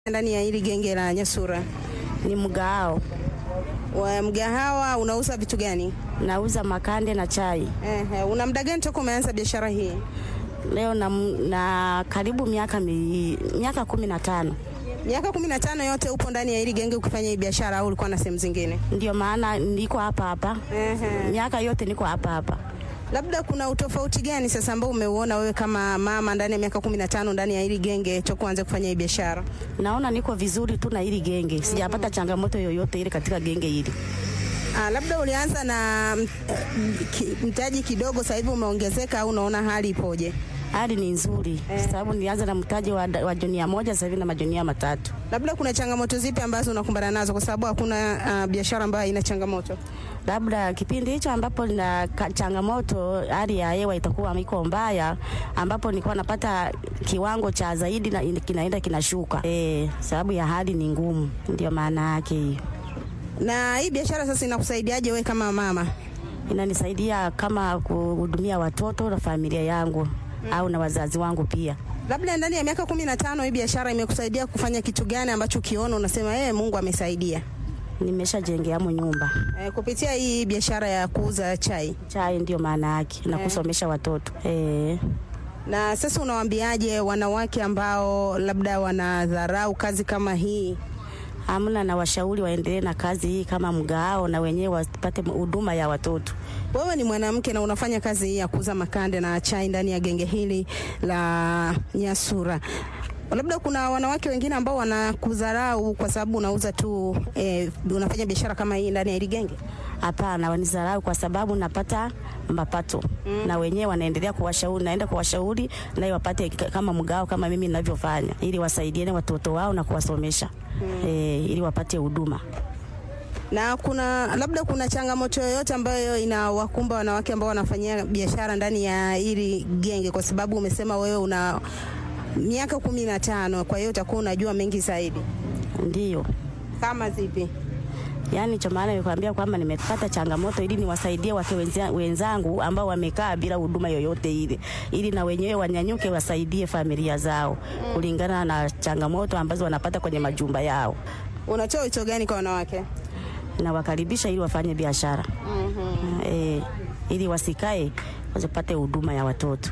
ndani ya hili genge la Nyasura? Ni mgao, Wa mgahawa unauza vitu gani? nauza makande na chai. Ehe, una muda gani toka umeanza biashara hii? Leo na, na karibu miaka mi, miaka kumi na tano. Miaka kumi na tano yote upo ndani ya hili genge ukifanya hii biashara au ulikuwa na sehemu zingine? Ndio maana niko hapa hapa, Ehe. miaka yote niko hapa hapa. Labda kuna utofauti gani sasa ambao umeuona wewe kama mama ndani ya miaka kumi na tano ndani ya hili genge toka uanze kufanya hii biashara? Naona niko vizuri tu na hili genge, sijapata changamoto yoyote ile katika genge hili. Ah, labda ulianza na mm, ki- mtaji kidogo, sasa hivi umeongezeka au unaona hali ipoje? Hali ni nzuri sababu nilianza na mtaji wa, wa jonia moja, sasa hivi na majonia matatu. Labda kuna changamoto zipi ambazo unakumbana nazo, kwa sababu hakuna ah, biashara ambayo haina changamoto? labda kipindi hicho ambapo na changamoto, hali ya hewa itakuwa iko mbaya, ambapo nilikuwa napata kiwango cha zaidi na in- kinaenda kinashuka, eh, sababu ya hali ni ngumu, ndio maana yake hiyo. Na hii biashara sasa inakusaidiaje wewe kama mama? Inanisaidia kama kuhudumia watoto na familia yangu au na wazazi wangu pia. Labda ndani ya miaka kumi na tano hii biashara imekusaidia kufanya kitu gani ambacho ukiona unasema eh, Mungu amesaidia? Nimeshajengeamo nyumba, Eh, kupitia hii biashara ya kuuza chai. chai ndio maana yake na kusomesha watoto eh. Na sasa unawaambiaje wanawake ambao labda wanadharau kazi kama hii? Hamna, na washauri waendelee na kazi hii kama mgao, na wenyewe wapate huduma ya watoto. Wewe ni mwanamke na unafanya kazi hii ya kuuza makande na chai ndani ya genge hili la Nyasura. Labda kuna wanawake wengine ambao wanakudharau kwa sababu unauza tu eh, unafanya biashara kama hii ndani ya hili genge. Hapana, wanizarau kwa sababu napata mapato na wenyewe wanaendelea kuwashauri, naenda kuwashauri naye wapate k- kama mgao kama mimi ninavyofanya, ili wasaidiane watoto wao na kuwasomesha eh, ili wapate huduma. Na kuna labda kuna changamoto yoyote ambayo inawakumba wanawake ambao wanafanyia biashara ndani ya hili genge, kwa sababu umesema wewe una miaka kumi na tano, kwa hiyo utakuwa unajua mengi zaidi. Ndiyo, Kama zipi? yaani cha maana nikwambia kwamba nimepata changamoto ili niwasaidie wake wenza- wenzangu ambao wamekaa bila huduma yoyote ile, ili na wenyewe wanyanyuke wasaidie familia zao kulingana na changamoto ambazo wanapata kwenye majumba yao. Unatoa wito gani kwa wanawake? nawakaribisha ili wafanye biashara eh, ili wasikae wasipate huduma ya watoto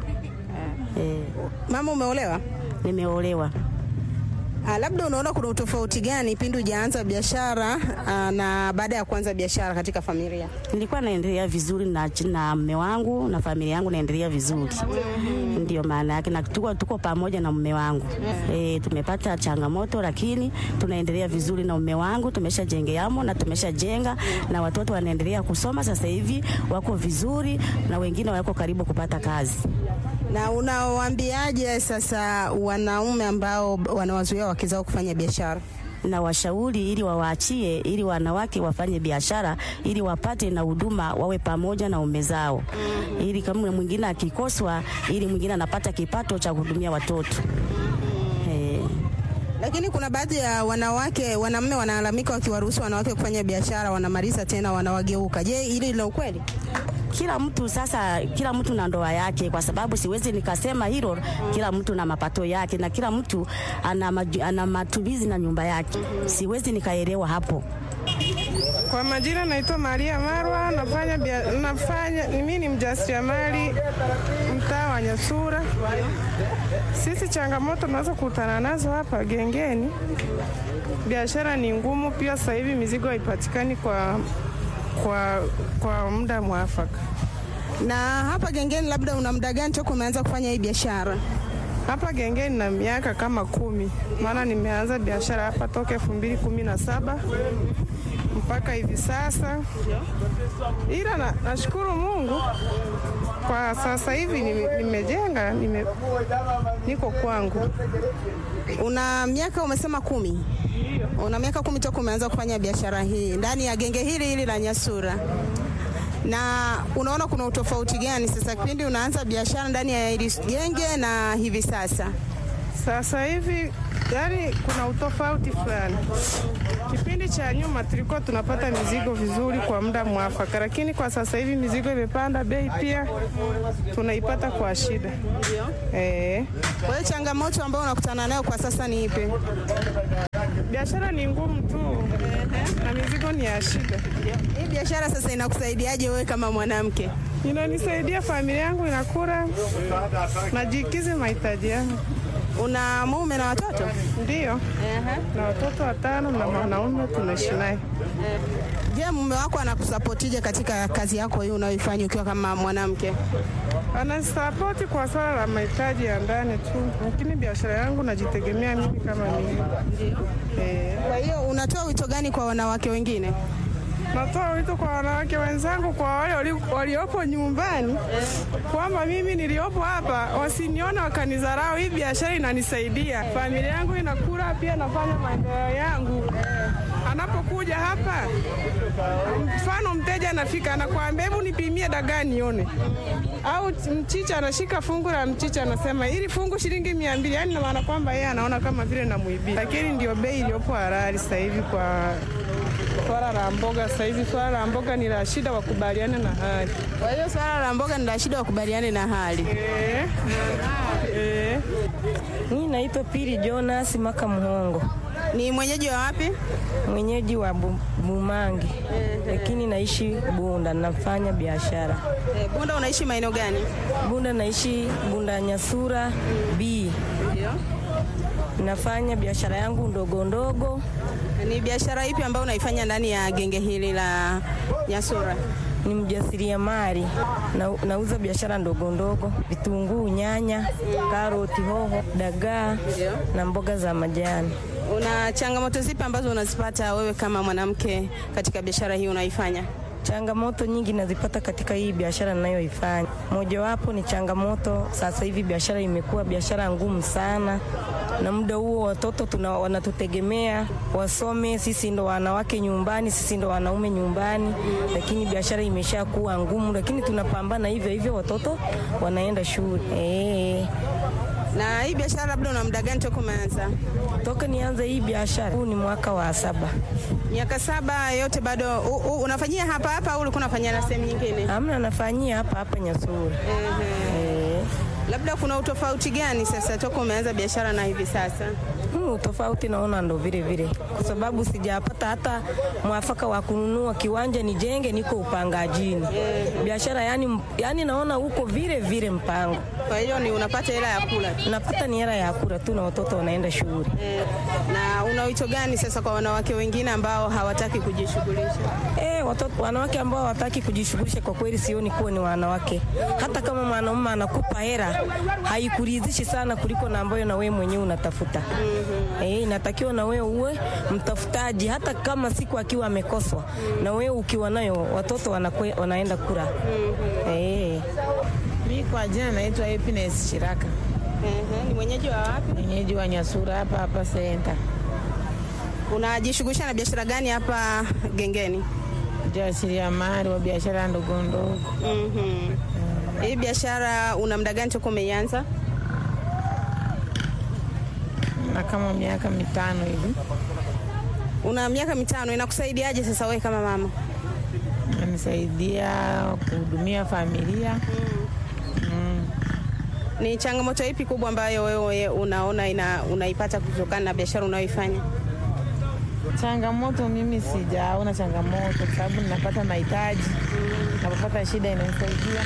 eh, Mama, umeolewa? nimeolewa. Ah, labda unaona kuna utofauti gani pindi hujaanza biashara ah, na baada ya kuanza biashara katika familia? Nilikuwa naendelea vizuri na, na mme wangu na familia yangu naendelea vizuri, ndio maana yake, na tuko, tuko pamoja na mme wangu eh, tumepata changamoto lakini tunaendelea vizuri na mme wangu, tumeshajengeamo na tumeshajenga na watoto wanaendelea kusoma sasa hivi, wako vizuri na wengine wako karibu kupata kazi. Na unawaambiaje sasa wanaume ambao wanawazuia wake zao kufanya biashara? na washauri ili wawaachie ili wanawake wafanye biashara ili wapate na huduma wawe pamoja na ume zao ili kama mwingine akikoswa ili mwingine anapata kipato cha kuhudumia watoto eh, Lakini kuna baadhi ya wanawake, wanaume wanalalamika wakiwaruhusu wanawake kufanya biashara, wanamaliza tena wanawageuka. Je, hili la ukweli? kila mtu sasa, kila mtu na ndoa yake, kwa sababu siwezi nikasema hilo. Kila mtu na mapato yake na kila mtu ana, maju- ana matumizi na nyumba yake, siwezi nikaelewa hapo. Kwa majina naitwa Maria Marwa, nafanya bia, nafanya mimi ni mjasiriamali mtaa wa Nyasura. Sisi changamoto tunaweza kukutana nazo hapa gengeni, biashara ni ngumu pia. Sasa hivi mizigo haipatikani kwa, kwa, kwa muda mwafaka. Na hapa gengeni, labda una muda gani toka umeanza kufanya hii biashara? Hapa gengeni na miaka kama kumi, maana nimeanza biashara hapa toka elfu mbili kumi na saba mpaka hivi sasa, ila na, nashukuru Mungu kwa sasa hivi nime- nimejenga nime, niko kwangu. Una miaka umesema kumi? Una miaka kumi toka umeanza kufanya biashara hii ndani ya genge hili hili la Nyasura. Na unaona kuna utofauti gani sasa kipindi unaanza biashara ndani ya hili genge na hivi sasa? Sasa hivi yaani kuna utofauti fulani. Kipindi cha nyuma tulikuwa tunapata mizigo vizuri kwa muda mwafaka, lakini kwa sasa hivi mizigo imepanda bei, pia tunaipata kwa shida. Eh, Kwa hiyo changamoto ambayo unakutana nayo kwa sasa ni ipi? biashara ni ngumu tu na mizigo ni ya shida. Hii biashara sasa inakusaidiaje wewe kama mwanamke? Inanisaidia familia yangu inakula, najikizi mahitaji yangu. Una mume na watoto? Ndiyo, na watoto watano na mwanaume tunaishi naye. Je, mume wako anakusapotije katika kazi yako hii unayoifanya ukiwa kama mwanamke? Anasapoti kwa swala la mahitaji ya ndani tu, lakini biashara yangu najitegemea mimi kama mimi. Eh, Kwa hiyo unatoa wito gani kwa wanawake wengine? natoa wito kwa wanawake wenzangu, kwa wale wali- waliopo nyumbani, kwamba mimi niliopo hapa wasinione wakanidharau. Hii biashara inanisaidia, familia yangu inakula, pia nafanya maendeleo yangu. Anapokuja hapa, mfano mteja anafika, anakuambia hebu nipimie dagaa nione, au mchicha, anashika fungu la mchicha, anasema hili fungu shilingi mia mbili. Yani na maana kwamba yeye anaona kama vile namwibia, lakini ndio bei iliyopo halali sasa hivi kwa swala la mboga. Sasa hivi swala la mboga ni la shida, wakubaliane na hali Kwa hiyo swala la mboga ni la shida, wakubaliane na hali. eh, eh. Mimi naitwa Pili Jonas Maka Mhongo, Ni mwenyeji wa wapi? mwenyeji wa Bu- Bumangi, lakini naishi Bunda, nafanya biashara Eh, Bunda unaishi maeneo gani? Bunda, naishi Bunda Nyasura B. Nafanya biashara yangu ndogo ndogo, Ni biashara ipi ambayo unaifanya ndani ya genge hili la Nyasura? ni mjasiriamali na, nauza biashara ndogo ndogo, vitunguu, nyanya, karoti, hoho, dagaa na mboga za majani. Una changamoto zipi ambazo unazipata wewe kama mwanamke katika biashara hii unaifanya? Changamoto nyingi nazipata katika hii biashara ninayoifanya. Mojawapo ni changamoto, sasa hivi biashara imekuwa biashara ngumu sana, na muda huo watoto tuna, wanatutegemea wasome, sisi ndo wanawake nyumbani, sisi ndo wanaume nyumbani, lakini biashara imesha kuwa ngumu, lakini tunapambana hivyo hivyo, watoto wanaenda shule eh. Na hii biashara labda una muda gani toka umeanza? Toka nianze hii biashara, huu ni mwaka wa saba. Miaka saba yote bado u, u, unafanyia hapa hapa au ulikuwa unafanyia na sehemu nyingine? Hamna, nafanyia hapa hapa Nyasuri eh. Labda kuna utofauti gani sasa toka umeanza biashara na hivi sasa? Hmm, tofauti naona ndo vile vile, kwa sababu sijapata hata mwafaka wa kununua kiwanja nijenge, niko upangajini biashara yani, yani naona huko vile vile mpango Kwa hiyo ni unapata hela ya kula tu. napata ni hela ya kula tu na watoto wanaenda shule. Eh, na una wito gani sasa kwa wanawake wengine ambao hawataki kujishughulisha? Eh, watoto wanawake ambao hawataki kujishughulisha, kwa kweli sioni kuwa ni wanawake. Hata kama mwanaume anakupa hela haikuridhishi sana kuliko na ambayo na wewe mwenyewe unatafuta. Eh, inatakiwa na wewe uwe mtafutaji, hata kama siku akiwa amekoswa na wewe ukiwa nayo, watoto wanakwe, wanaenda kula. Eh, Mi kwa jina naitwa Happiness Shiraka, Ehe, ni mwenyeji wa wapi? mwenyeji wa Nyasura hapa hapa senta, Unajishughulisha na biashara gani hapa gengeni? jasiriamali wa biashara ndogo ndogo. Mhm. Hii biashara una muda gani toka umeianza? na kama miaka mitano hivi. Una miaka mitano, inakusaidiaje sasa wewe kama mama? Nanisaidia kuhudumia familia. Ni changamoto ipi kubwa ambayo wewe unaona ina, unaipata kutokana na biashara unayoifanya? Changamoto mimi sijaona changamoto, kwa sababu ninapata mahitaji, napopata shida inanisaidia.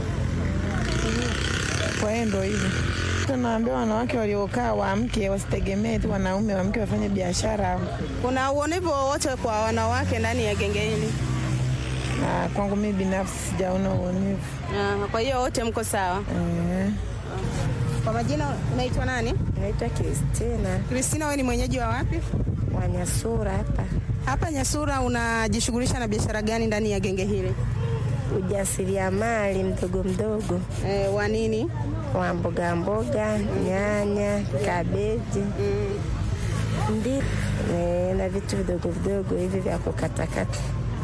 Kwa hiyo ndo hivyo tunaambia wanawake waliokaa waamke, wasitegemee tu wanaume, waamke wafanye biashara. Kuna uonevu wowote kwa wanawake ndani ya genge hili? Na kwangu mimi binafsi sijaona uonevu. Ah, kwa hiyo wote mko sawa. Eh. Kwa majina unaitwa nani? Naitwa Kristina Kristina, wewe ni mwenyeji wa wapi? Wanyasura hapa, Hapa Nyasura unajishughulisha na biashara gani ndani ya genge hili? ujasiriamali mdogo mdogo E, wa nini? wa mboga mboga, nyanya, kabeji ndi e, na vitu vidogo vidogo hivi vya kukatakata.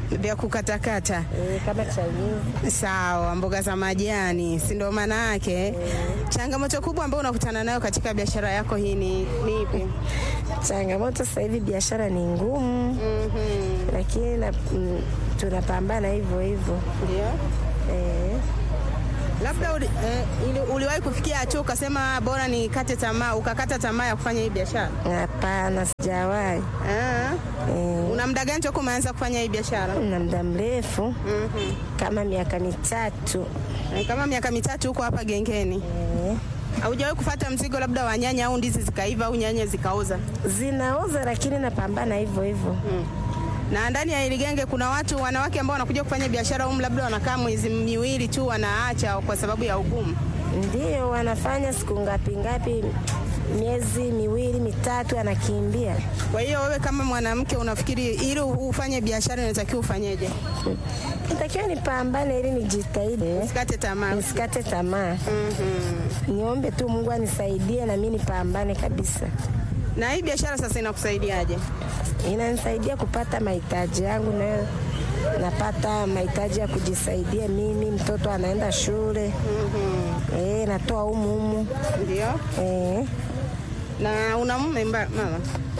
vya kukatakata. e, kama Chinese. Sawa, mboga za majani, si ndio maana yake? Changamoto kubwa ambayo unakutana nayo katika biashara yako hii ni ni ipi? Changamoto sasa hivi biashara ni ngumu, lakini na, mm, tunapambana hivyo hivyo Ndio. e, Labda uli, eh, ili, uliwahi kufikia hatua ukasema bora nikate tamaa, ukakata tamaa ya kufanya hii biashara? hapana, sijawahi Ah. e, Una muda gani toka umeanza kufanya hii biashara? na muda mrefu kama miaka mitatu Eh, Kama miaka mitatu huko hapa gengeni. e, Haujawahi kufata mzigo labda wa nyanya au ndizi zikaiva au nyanya zikaoza? zinaoza, lakini napambana hivyo hivyo Na ndani ya hili genge kuna watu wanawake ambao wanakuja kufanya biashara humu, labda wanakaa mwezi miwili tu wanaacha kwa sababu ya ugumu. Ndio wanafanya siku ngapi ngapi, miezi miwili mitatu, anakimbia. Kwa hiyo wewe kama mwanamke unafikiri ili ufanye biashara inatakiwa ufanyeje? Natakiwa nipambane ili nijitahidi, Usikate tamaa. nisikate tamaa. Niombe tu Mungu anisaidie na mimi nipambane kabisa. Na hii biashara sasa inakusaidiaje? Inanisaidia kupata mahitaji yangu, nayo napata mahitaji ya kujisaidia mimi. Mtoto anaenda shule, eh, natoa humu humu, Ndio. eh. Na una mume mba- mama?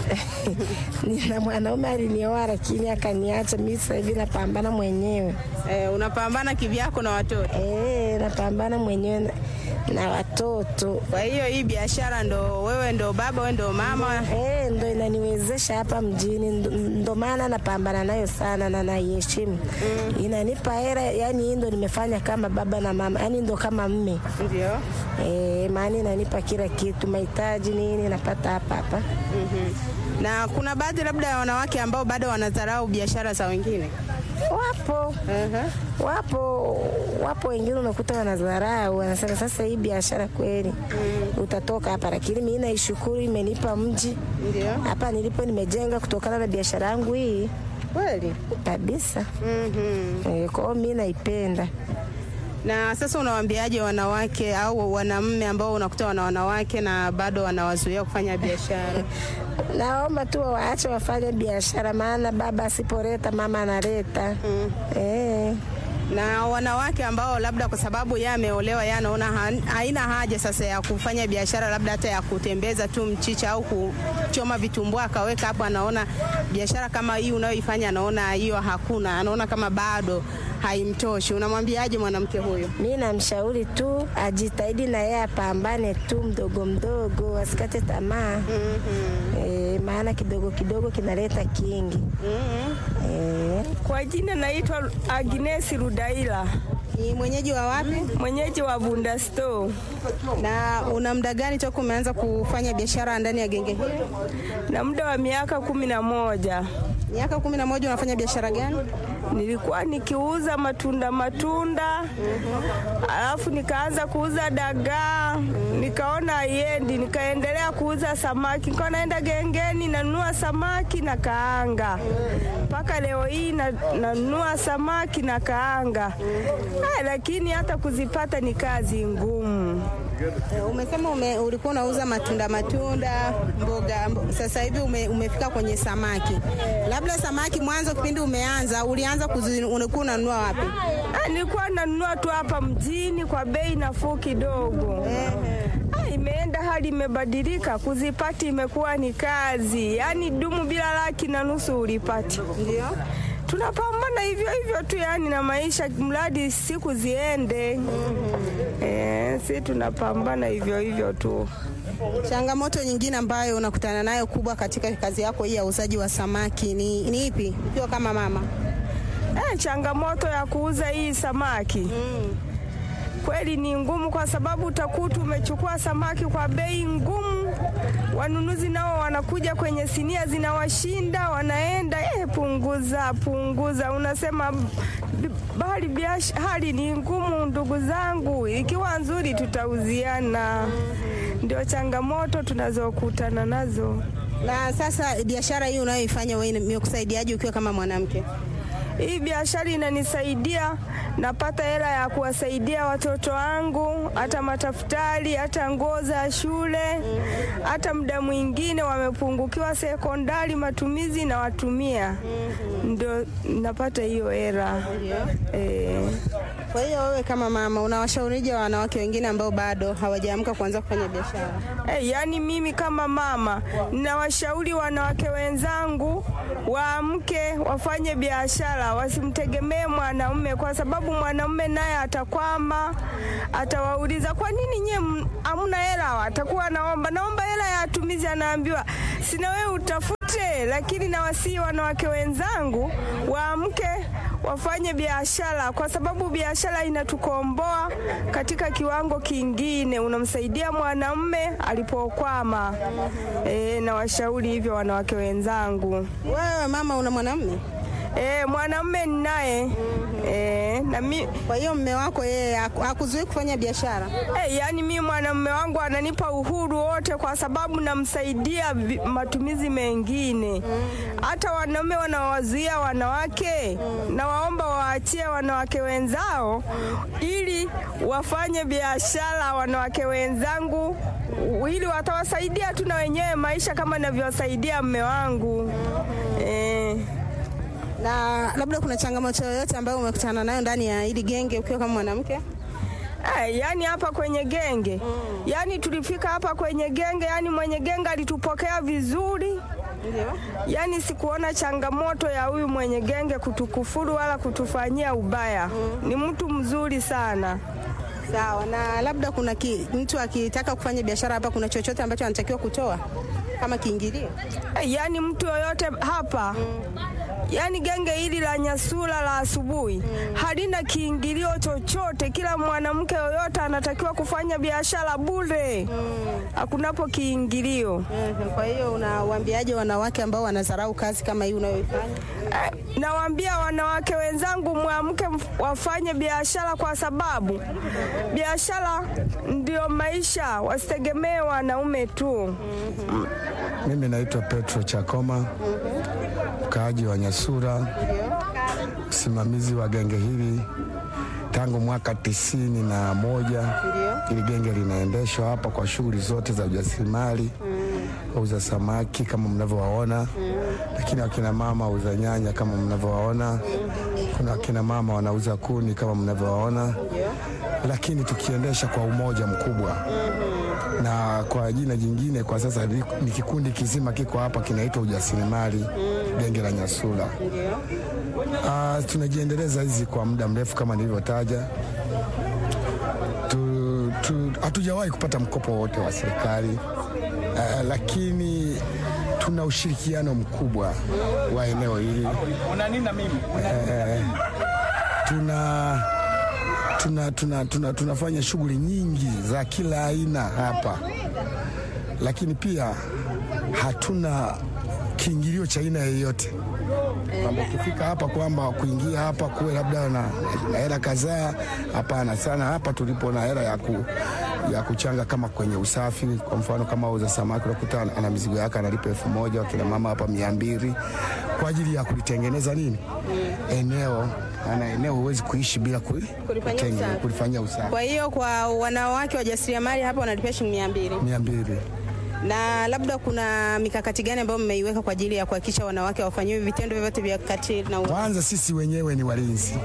Nina mwanaume alinioa lakini akaniacha. Mimi sasa hivi napambana mwenyewe. Eh, unapambana kivyako na watoto. Eh, napambana mwenyewe na, na watoto Kwa hiyo hii biashara ndo wewe ndo baba, wewe ndo mama. eh, ndo inaniwezesha hapa mjini, ndo, ndo maana napambana nayo sana na naiheshimu. Inanipa hera, yani hii ndo nimefanya kama baba na mama, yani ndo kama mme Ndio. eh, maana inanipa kila kitu, mahitaji nini napata hapa hapa. Na kuna baadhi labda ya wanawake ambao bado wanadharau biashara za wengine. Wapo uh wapo wapo wengine unakuta wanadharau, wanasema sasa hii biashara kweli utatoka hapa, lakini mimi naishukuru, imenipa mji Ndio. hapa nilipo, nimejenga kutokana na biashara yangu hii Kweli. kabisa. Mhm. Eh, Kwa hiyo mimi naipenda. Na sasa unawaambiaje wanawake au wanamme ambao unakuta wana wanawake na bado wanawazuia kufanya biashara? Naomba tu waache wafanye biashara, maana baba asipoleta mama analeta. Eh, na wanawake ambao labda kwa sababu yeye ameolewa, yeye anaona ha- haina haja sasa ya kufanya biashara labda hata ya kutembeza tu mchicha au kuchoma vitumbua akaweka hapo, anaona biashara kama hii unayoifanya, anaona hiyo hakuna, anaona kama bado haimtoshi. Unamwambiaje mwanamke huyo? mi namshauri tu ajitahidi na yeye apambane tu mdogo mdogo, asikate tamaa. Eh, maana kidogo kidogo kinaleta kingi. Eh, Kwa jina naitwa Agnes Rudaila, Ni mwenyeji wa wapi mwenyeji wa Bunda Store. na una muda gani toka umeanza kufanya biashara ndani ya genge hili? na muda wa miaka kumi na moja Miaka kumi na moja. Unafanya biashara gani? nilikuwa nikiuza matunda matunda, alafu nikaanza kuuza dagaa, nikaona haiendi, nikaendelea kuuza samaki, nikawa naenda gengeni nanunua samaki na kaanga, mpaka leo hii na- nanunua samaki na kaanga. Ah, lakini hata kuzipata ni kazi ngumu. Eh, Umesema ume, ulikuwa unauza matunda matunda, mboga, mbo- sasa hivi ume, umefika kwenye samaki. Labda samaki mwanzo kipindi umeanza ulianza kuzi, ulikuwa unanunua wapi? Ah, nilikuwa nanunua tu hapa mjini kwa bei nafuu kidogo. Ah, imeenda hali imebadilika, kuzipati imekuwa ni kazi, yaani dumu bila laki na nusu ulipati. Ndio. Tunapambana hivyo hivyo tu, yani na maisha, mradi siku ziende. Eh, si tunapambana hivyo hivyo tu. Changamoto nyingine ambayo unakutana nayo kubwa katika kazi yako hii ya uuzaji wa samaki ni, ni ipi? Ukiwa kama mama. Eh, changamoto ya kuuza hii samaki kweli ni ngumu, kwa sababu utakuta umechukua samaki kwa bei ngumu, wanunuzi nao wanakuja kwenye sinia zinawashinda, wanaenda eh, punguza punguza, unasema "B- bali biash- hali ni ngumu, ndugu zangu, ikiwa nzuri tutauziana. Ndio changamoto tunazokutana nazo. Na sasa biashara hii unayoifanya wewe imekusaidiaje ukiwa kama mwanamke? Hii biashara inanisaidia, napata hela ya kuwasaidia watoto wangu, hata matafutari, hata nguo za shule, hata muda mwingine wamepungukiwa sekondari, matumizi na watumia, ndio napata hiyo hela eh. Kwa hiyo wewe kama mama unawashaurije wanawake wengine ambao bado hawajaamka kuanza kufanya biashara? Hey, yaani mimi kama mama ninawashauri wanawake wenzangu waamke wafanye biashara, wasimtegemee mwanaume, kwa sababu mwanaume naye atakwama, atawauliza kwa nini nyie m- hamna hela, atakuwa anaomba naomba hela ya matumizi, anaambiwa sina, wewe utafute. Lakini nawasihi wanawake wenzangu waamke wafanye biashara, kwa sababu biashara inatukomboa katika kiwango kingine, unamsaidia mwanamume alipokwama. E, na washauri hivyo wanawake wenzangu. Wewe mama una mwanamume? E, mwanamume ninaye e, na mi, Kwa hiyo mme wako yeye haku- hakuzuii kufanya biashara? e, yani mi mwanamume wangu ananipa uhuru wote, kwa sababu namsaidia vi- matumizi mengine. Hata wanaume wanawazuia wanawake, na waomba waachie wanawake wenzao ili wafanye biashara, wanawake wenzangu ili watawasaidia tu na wenyewe maisha kama navyowasaidia mme wangu e. Na labda kuna changamoto yoyote ambayo umekutana nayo ndani ya hili genge ukiwa kama mwanamke? Eh, yani hapa kwenye genge yani tulifika hapa kwenye genge, yani mwenye genge alitupokea vizuri, Ndio. yani sikuona changamoto ya huyu mwenye genge kutukufuru wala kutufanyia ubaya. Ni mtu mzuri sana. Sawa. Na labda kuna ki, mtu akitaka kufanya biashara hapa, kuna chochote ambacho anatakiwa kutoa kama kiingilio? Eh, yani mtu yoyote hapa yani genge hili la Nyasula la asubuhi halina kiingilio chochote. Kila mwanamke yoyote anatakiwa kufanya biashara bure, hakunapo kiingilio. Mhm. Kwa hiyo unawaambiaje wanawake ambao wanadharau kazi kama hii unayoifanya? Eh, Nawaambia wanawake wenzangu mwamke mf- wafanye biashara kwa sababu biashara ndio maisha, wasitegemee wanaume tu. Mimi naitwa Petro Chakoma, mkaaji wa Nyasura, msimamizi wa genge hili tangu mwaka tisini na moja. Hili genge linaendeshwa hapa kwa shughuli zote za ujasiriamali, wauza samaki kama mnavyowaona, lakini wakina mama wauza nyanya kama mnavyowaona, kuna wakina mama wanauza kuni kama mnavyowaona, lakini tukiendesha kwa umoja mkubwa na kwa jina jingine kwa sasa ni, ni kikundi kizima kiko hapa kinaitwa ujasiriamali genge la Nyasula. Ah, tunajiendeleza hizi kwa muda mrefu kama nilivyotaja. Tu- tu- Hatujawahi kupata mkopo wote wa serikali Ah, lakini tuna ushirikiano mkubwa wa eneo hili Eh, tuna tuna, tuna, tuna, tunafanya shughuli nyingi za kila aina hapa, lakini pia hatuna kiingilio cha aina yoyote kwamba ukifika hapa kwamba kuingia hapa kuwe labda na na hela kadhaa. Hapana sana, hapa tulipo na hela ya, ku, ya kuchanga kama kwenye usafi. Kwa mfano kama uza samaki unakuta ana mizigo yake analipa elfu moja wakina mama hapa mia mbili kwa ajili ya kulitengeneza nini eneo ana eneo huwezi kuishi bila kuli- Kulifanyia kutenge- usafi. kulifanyia usafi Kwa hiyo kwa wanawake wajasiriamali hapa wanalipia shilingi mia mbili. mia mbili. Na labda kuna mikakati gani ambayo mmeiweka kwa ajili ya kuhakikisha wanawake hawafanyiwi vitendo vyovyote vya ukatili na u- Kwanza sisi wenyewe ni walinzi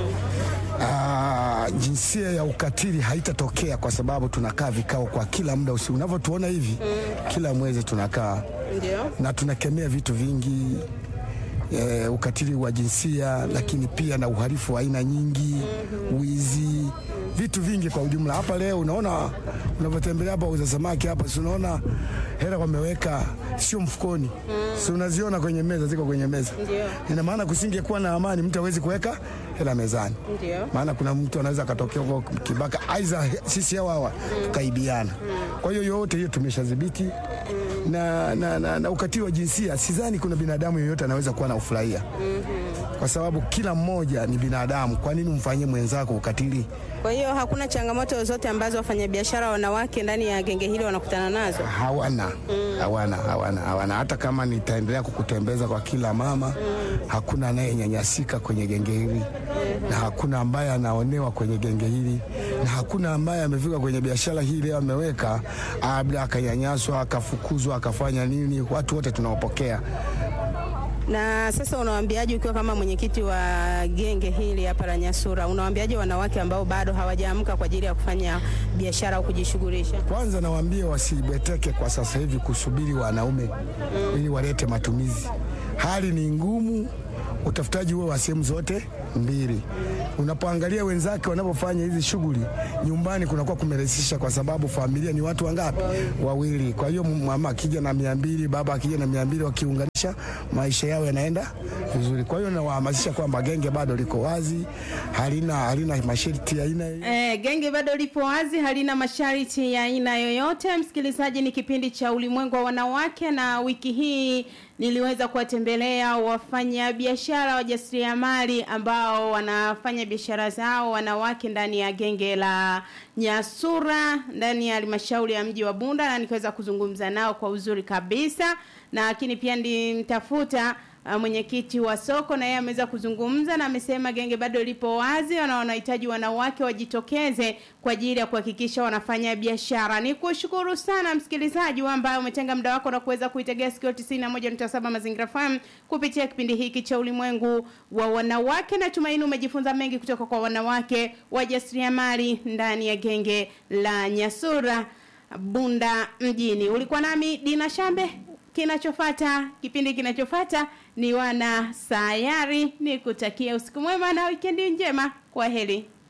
Ah, jinsia ya ukatili haitatokea kwa sababu tunakaa vikao kwa kila muda usiku. Unavyotuona hivi kila mwezi tunakaa Ndio. na tunakemea vitu vingi e, ukatili wa jinsia, lakini pia na uhalifu wa aina nyingi, wizi, vitu vingi kwa ujumla. Hapa leo unaona unavyotembelea hapa uza samaki hapa, si unaona hela wameweka sio mfukoni, si unaziona kwenye meza, ziko kwenye meza. Ndio. Ina maana kusingekuwa na amani, mtu hawezi kuweka hela mezani. Ndio. Maana kuna mtu anaweza akatokea huko kibaka, aidha sisi hawa hawa tukaibiana. Kwa hiyo yote hiyo tumeshadhibiti na, na, na, na ukatili wa jinsia sidhani kuna binadamu yeyote anaweza kuwa na ufurahia kwa sababu kila mmoja ni binadamu. Kwa nini umfanyie mwenzako ukatili? Kwa hiyo hakuna changamoto zote ambazo wafanyabiashara wanawake ndani ya genge hili wanakutana nazo. Hawana, hawana, hawana, hawana. Hata kama nitaendelea kukutembeza kwa kila mama, hakuna anayenyanyasika kwenye genge hili na hakuna ambaye anaonewa kwenye genge hili na hakuna ambaye amefika kwenye biashara hii leo ameweka labda akanyanyaswa akafukuzwa akafanya nini. Watu wote tunawapokea. Na sasa unawaambiaje, ukiwa kama mwenyekiti wa genge hili hapa la Nyasura, unawaambiaje wanawake ambao bado hawajaamka kwa ajili ya kufanya biashara au kujishughulisha? Kwanza nawaambie wasibeteke kwa sasa hivi kusubiri wanaume ili walete matumizi. Hali ni ngumu, utafutaji huo wa sehemu zote mbili. Unapoangalia wenzake wanapofanya hizi shughuli nyumbani, kunakuwa kumerahisisha kwa sababu familia ni watu wangapi? Wawili. Kwa hiyo mama akija na mia mbili, baba akija na mia mbili, wakiunganisha maisha yao yanaenda vizuri. Kwa hiyo nawahamasisha kwamba genge bado liko wazi, halina halina masharti ya aina Eh, genge bado lipo wazi, halina masharti ya aina yoyote. Msikilizaji, ni kipindi cha ulimwengu wa wanawake, na wiki hii niliweza kuwatembelea wafanyabiashara wajasiriamali ambao wanafanya biashara zao wanawake ndani ya genge la Nyasura ndani ya halmashauri ya mji wa Bunda, na nikaweza kuzungumza nao kwa uzuri kabisa, na lakini pia nilimtafuta uh, mwenyekiti wa soko na yeye ameweza kuzungumza na amesema genge bado lipo wazi na wanahitaji wanawake wajitokeze kwa ajili ya kuhakikisha wanafanya biashara. Ni kushukuru sana msikilizaji ambaye umetenga muda wako na kuweza kuitegea sikio 91.7 Mazingira FM kupitia kipindi hiki cha ulimwengu wa wanawake. Natumaini umejifunza mengi kutoka kwa wanawake wajasiriamali ndani ya genge la Nyasura Bunda mjini. Ulikuwa nami Dina Shambe kinachofata kipindi kinachofata ni wana sayari ni kutakia usiku mwema na wikendi njema kwa heri